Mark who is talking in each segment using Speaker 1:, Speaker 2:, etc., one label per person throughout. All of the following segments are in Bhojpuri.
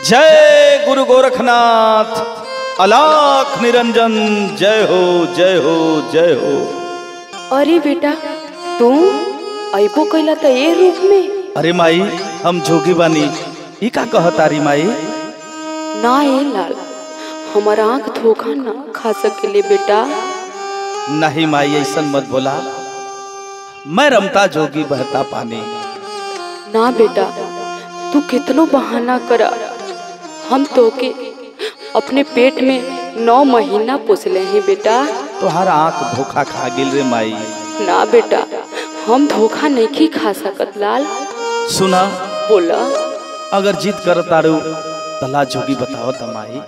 Speaker 1: जय गुरु गोरखनाथ अलाख निरंजन जय हो जय हो जय हो
Speaker 2: अरे बेटा तू अबो कैला त ए रूप में
Speaker 1: अरे माई हम जोगी बानी ई का कहतारी माई
Speaker 2: ना ए लाल हमार आँख धोखा ना खा सकेले बेटा
Speaker 1: नहीं माई ऐसन मत बोला मैं रमता जोगी बहता पानी
Speaker 2: ना बेटा तू कितनो बहाना करा हम तोके अपने पेट में नौ महीना पोसले हैं बेटा
Speaker 1: तोहार आंख धोखा खा गिल रे माई
Speaker 2: ना बेटा हम धोखा नहीं खा सकत लाल
Speaker 1: सुना
Speaker 2: बोला
Speaker 1: अगर जीत कर तारू तला जोगी बताओ त माई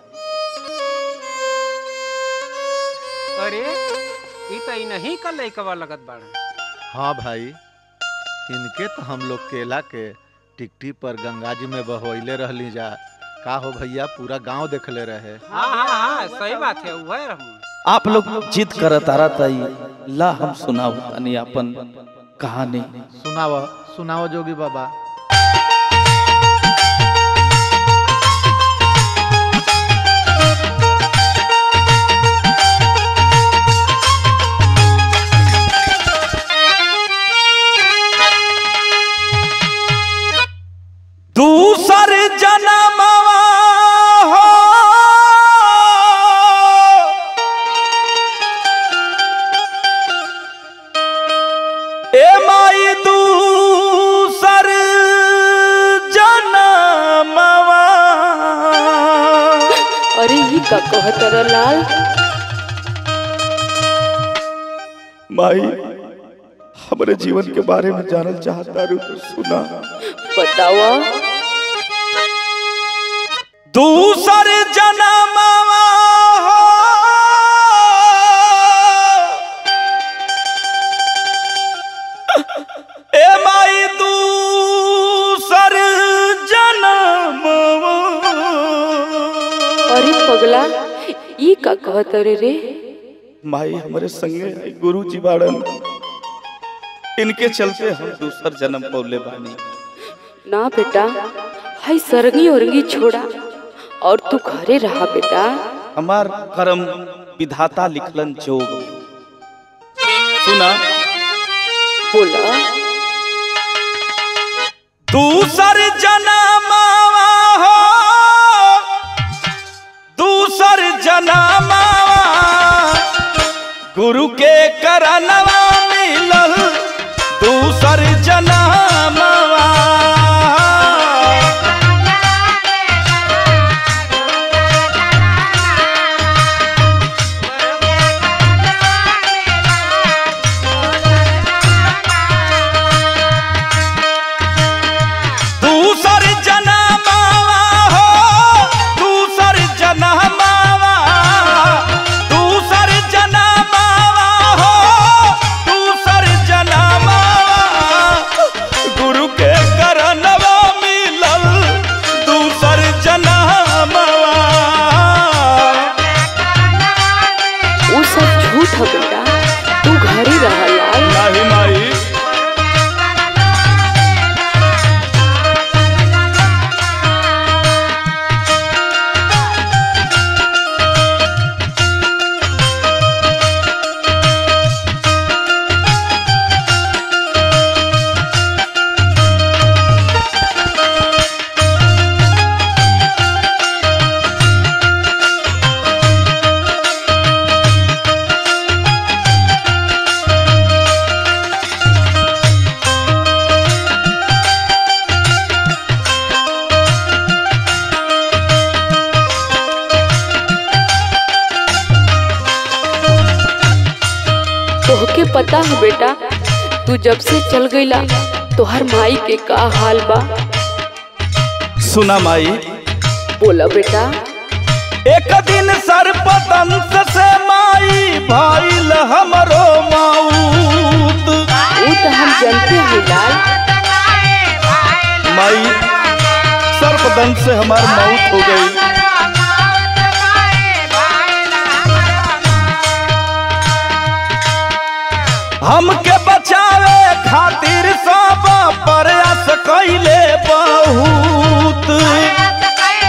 Speaker 3: अरे ई त ई नहीं का लइकवा लगत बाड़े
Speaker 4: हाँ भाई इनके तो हम लोग केला के टिकटी पर गंगा जी में बहवैले रहली जा का हो भैया पूरा गांव देखले रहे
Speaker 3: हाँ हाँ हाँ सही बात है वह रहूं
Speaker 1: आप लोग जीत कर तारा तई ला हम सुनाओ तनी अपन कहानी
Speaker 4: सुनाओ सुनाओ जोगी बाबा
Speaker 1: दूसर जनमवा हो ए माई दूसर जनमवा
Speaker 2: अरे ये का कहत रह लाल
Speaker 1: माई हमारे जीवन के बारे में जानल चाहता रू तो सुना
Speaker 2: बतावा
Speaker 1: दूसर जनमवा हो ए माई दूसर जनमवा
Speaker 2: अरे पगला ये का कहत रे रे
Speaker 1: माई हमारे संगे आई गुरु जी बाड़न इनके चलते हम दूसर जन्म पौले बानी
Speaker 2: ना बेटा हाय सरंगी उरंगी छोड़ा और तू घरे रहा बेटा
Speaker 1: हमार कर्म विधाता लिखलन जोग सुना
Speaker 2: बोला
Speaker 1: दूसर जनमवा हो दूसर जनमवा गुरु के करनवा मिलल दूसर जनमवा दूसर जनमवा हो दूसर जनमवा दूसर जनमवा हो दूसर जनमवा गुरु के करनवा मिलल दूसर जनमवा
Speaker 2: वो सब झूठ है बेटा तू घरे रहा लाल
Speaker 1: नाही माई
Speaker 2: तोहके पता है बेटा तू जब से चल गईला तोहर माई के का हाल बा
Speaker 1: सुना माई
Speaker 2: बोला बेटा
Speaker 1: एक दिन सर्पदंश से माई भाईल हमरो माऊत
Speaker 2: वो तो हम जानते हैं लाल
Speaker 1: माई सर्पदंश से हमार मौत हो गई हमके बचावे खातिर सब प्रयास कैले बहुत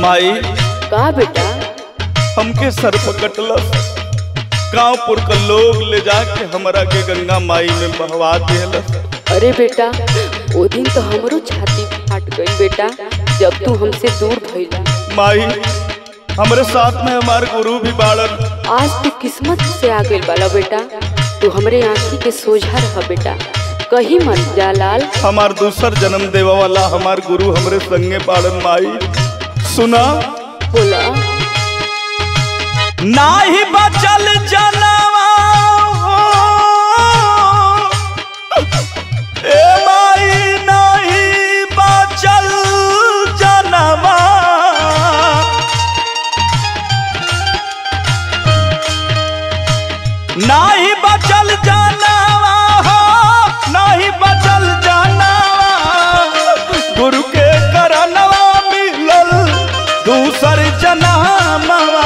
Speaker 1: माई
Speaker 2: का बेटा
Speaker 1: हमके सर पकटलस गांवपुर का लोग ले जाके हमरा के गंगा माई में बहवा दिलस
Speaker 2: अरे बेटा वो दिन तो हमरो छाती फाट गई बेटा जब तू हमसे दूर भइला
Speaker 1: माई हमरे साथ में हमार गुरु भी बाड़न
Speaker 2: आज तू किस्मत से आ गइल बाला बेटा तू हमरे आंखी के सोझा रह बेटा कहीं मत जा लाल
Speaker 1: हमार दूसर जन्म देवा वाला हमार गुरु हमरे संगे बाड़न माई सुना
Speaker 2: बोला
Speaker 1: नाही बचल जनवा ए माई नाही बचल जनवा नाही बचल जनवा हो नाही बचल जनवा गुरु के करनवा मिलल दूसर जनमवा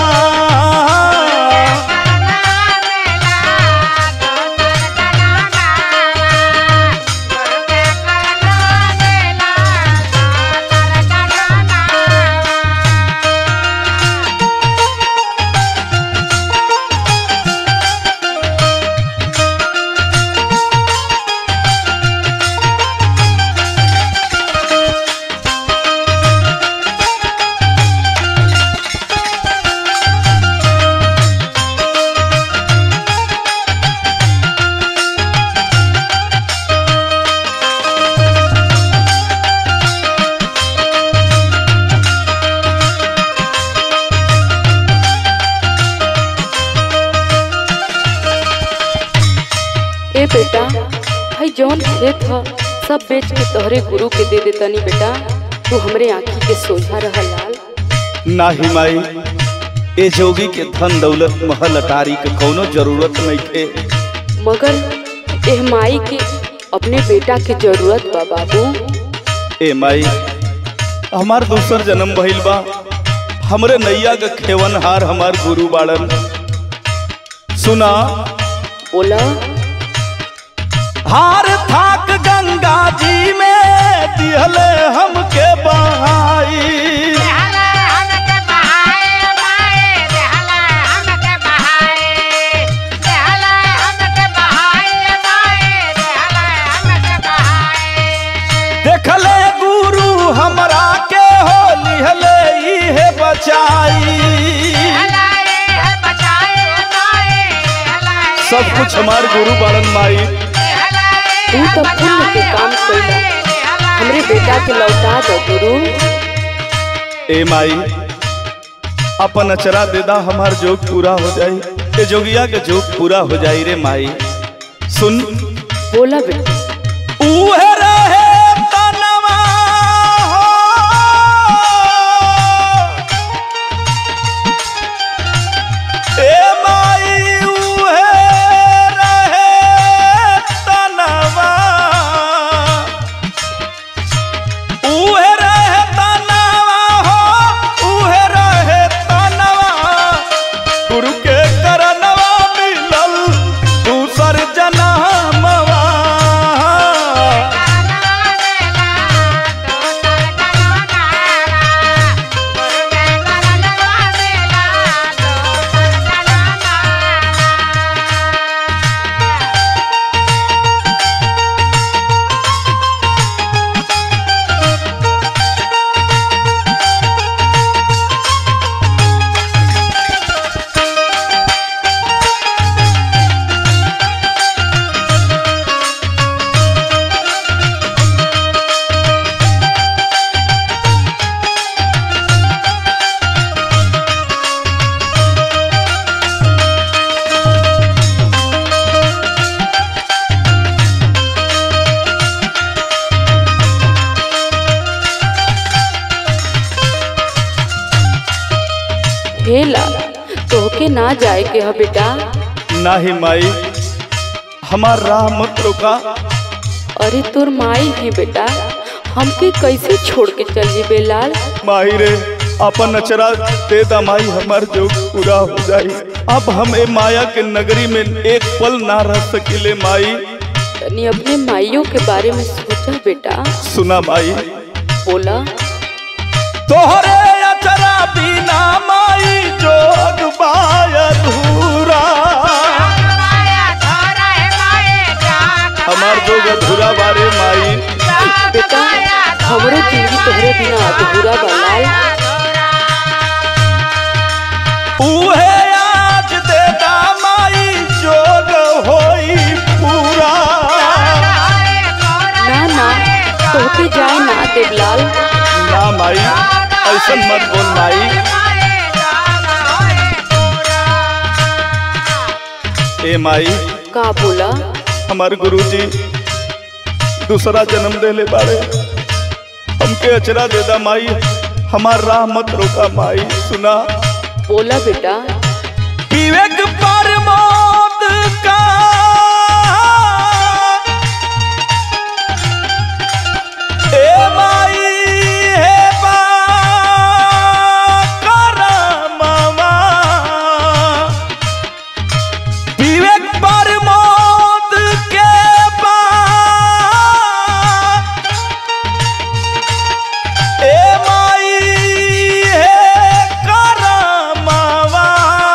Speaker 2: ए बेटा भाई जौन खेत ह सब बेच के तोहरे गुरु के दे देतनी बेटा तू हमरे आंखी के सोझा रह लाल
Speaker 1: नाही माई ए जोगी के धन दौलत महल अटारी के कोनो जरूरत नहीं थे
Speaker 2: मगर एह माई के अपने बेटा के जरूरत बा बाबू
Speaker 1: ए माई हमार दूसर जन्म भइल बा हमरे नैया के खेवनहार हमार गुरु बाड़न सुना
Speaker 2: बोला
Speaker 1: हार थाक गंगा जी में दिहले हमके बहाई देखले गुरु हमरा के हो लिहले इहे बचाई सब कुछ हमार गुरु बाड़न माई
Speaker 2: तू तो पुण्य के काम कइला हमरे बेटा के लौटा दो गुरु
Speaker 1: ए माई अपन अचरा देदा हमार जोग पूरा हो जाई ए जोगिया के जोग पूरा हो जाई रे माई सुन
Speaker 2: बोला बेटा
Speaker 1: उहे रहे तनवा हो। ए माई उहे रहे तनवा उहे रहे तनवा हो उहे रहे तनवा गुरु के करनवा मिलल दूसर जनमवा
Speaker 2: हे लाल तोहके ना जाए के ह बेटा
Speaker 1: नाही माई हमार राह मत रोका
Speaker 2: अरे तोर माई है बेटा हमके कैसे छोड़ के चल जेबे लाल
Speaker 1: माही रे अपन अचरा दे दा माई हमार जोग पूरा हो जाई अब हम ए माया के नगरी में एक पल ना रह सकिले माई
Speaker 2: तनी अपने माइयों के बारे में सोचा बेटा
Speaker 1: सुना माई
Speaker 2: बोला
Speaker 1: तोहरे अचरा अधूरा बारे माई
Speaker 2: बेटा हमरो जिंदगी तोहरे बिना अधूरा बा लाल
Speaker 1: उहे आज देता माई जोग होई पूरा
Speaker 2: ना ना तोहके जाए ना देवलाल
Speaker 1: ना माई ऐसन मत बोल माई ए माई
Speaker 2: का बोला
Speaker 1: हमार गुरुजी दूसरा जन्म देले बारे हमके अचरा दे दा माई हमार राह मत रोका माई सुना
Speaker 2: बोला बेटा
Speaker 1: विवेक पर मौत का ए माई हे बा करमवा विवेक पर मौत के बाद ए माई हे करमवा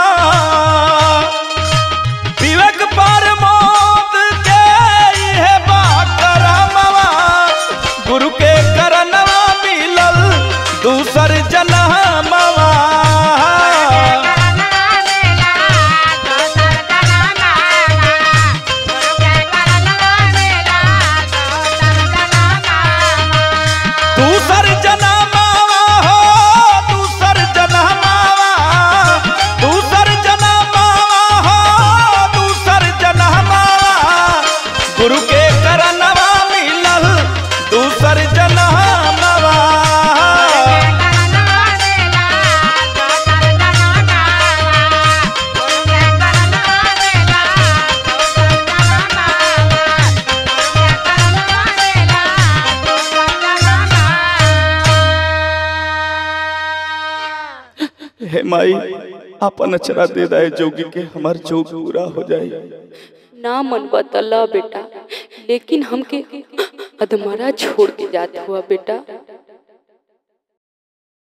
Speaker 1: विवेक पर मौत के इहे बा करमवा गुरु के करनवा मिलल दूसर जनमवा दूसर जनमावा हो दूसर जनमावा दूसर जनमावा हो दूसर जनमावा गुरु के करनवा मिलल दूसर जनमावा हे माई अपन अचरा दे दाए जोगी के हमार जोग पूरा हो जाए
Speaker 2: ना मन बतला बेटा लेकिन हमके अधमरा छोड़ के जात हुआ बेटा